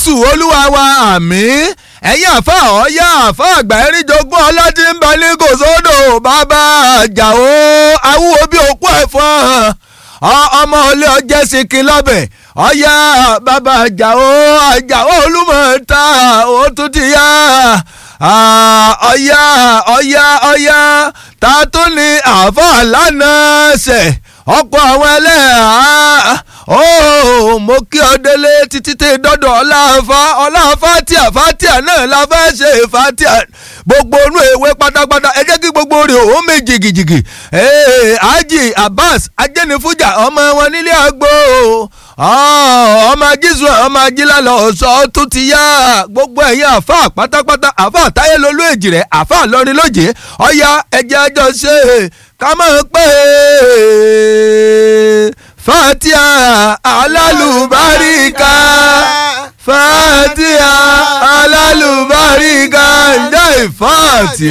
jésù olúwa wa àmín ẹ̀yin àfa ọ̀ọ́yá àfa àgbà ẹ̀ríjogún ọlọ́tí ń bẹ ní kòsódò bàbá àjàó awúwo bí òkú ẹ̀fọn ọmọ ilé ọjẹ́ sikin lọ́bẹ̀ ọ̀yá bàbá àjàó àjàó olúmọ̀ọ́ta ó tún ti yá ọ̀yá ọ̀yá ọ̀yá ta tún ní àfa lánàá ṣẹ̀ ọ̀pọ̀ àwọn ẹlẹ́hàá ó mo kí ọ délé títí tẹ dọ́dọ̀ ọláfa ọláfa tíà fatia náà la fẹ́ ṣe fatia gbogbo inú ìwé pátápátá ẹ jẹ́ kí gbogbo rẹ̀ ó mi jìgìjìgì Haji Abbas ajẹ́nifújà ọmọ wọn nílé àgbo ọmọ ajísù ọmọ ajílálọ ọ̀sọ́ tó ti yá gbogbo ẹ̀yin àfa pátápátá àfa táyé lolú èjì rẹ̀ àfa lọrin lóje ọ̀ya ẹ̀jẹ̀ àjọ ṣe ká máa pè é fatia alálùbáríkà fatia alálùbáríkà ǹjẹ́ ìfatia.